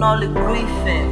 Nolly Griffin.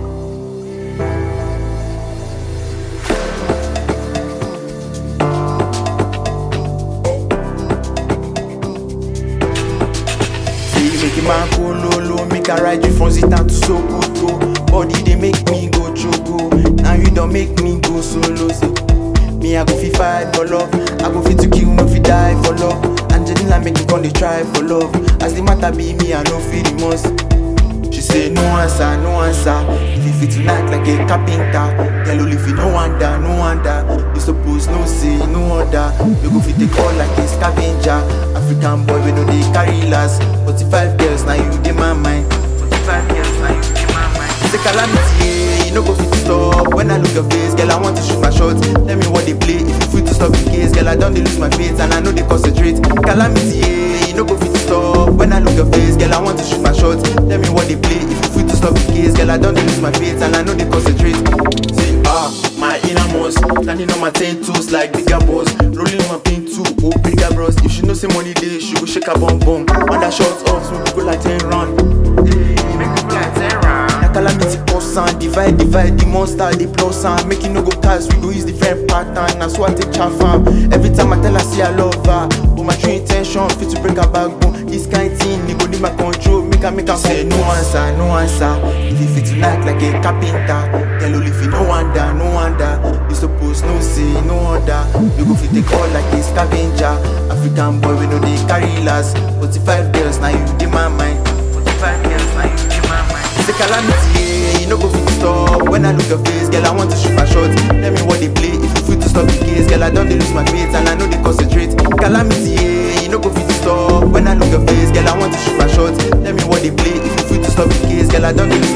Say you make a man go low low, make I ride you from Zita to Sokoto. Body they make me go choco. Now you don't make me go solo. So me I go fi fight for love. I go fit to kill, no fi die for love. Angelina make me come dey try for love. As the matter be me, I no feel remorse. She say no answer, no answer. If you fit tonight like a carpenter, girl only if you no wonder, no wonder. You suppose no say no other. You go fit take all like a scavenger. African boy we no dey carry last. Forty-five girls now you dey my mind. Forty-five girls now you dey my mind. Say calamity, yeah, you no go fit to stop. When I look your face, girl I want to shoot my shots. Tell me what they play. If you fit to stop the case, girl I don't dey lose my faith and I know they concentrate. Calamity, yeah, you no go fit to stop. When I look your face, girl I want to shoot my shots. Tell me what they play. If you fit to stop the case, girl I don't dey lose my faith and I know they concentrate. Say ah, my innermost, standing on my ten toes like bigger boss, rolling on my pin too, oh bigger bros. If she know say money day, she go shake her bum bum. On that short off, so we go like ten round. Hey, make we go like ten round. Na calamity cause am, divide divide the monster the plus am. Make e no go cast, we go use different pattern. Na so I take chaff am. Every time I tell her say I love her, but my true intention fit to break her backbone. This kind thing, e go need my control, make her make her say no answer, no answer. If you fit tonight like a carpenter, tell only if you no wonder, no wonder. You suppose no say no other. You go fit take all like a scavenger. African boy we no dey carry last. Forty-five girls now you dey my mind. Forty-five girls now you dey my mind. Say calamity, yeah, you no go fit to stop. When I look your face, girl, I want to shoot my shot. Tell me what they play. If you fit to stop the case, girl, I don't dey lose my faith and I know they concentrate. Calamity, yeah, you no go fit to stop. When I look your face, girl, I want to shoot my shot. Tell me what they play. If you fit to stop the case, girl, I don't dey lose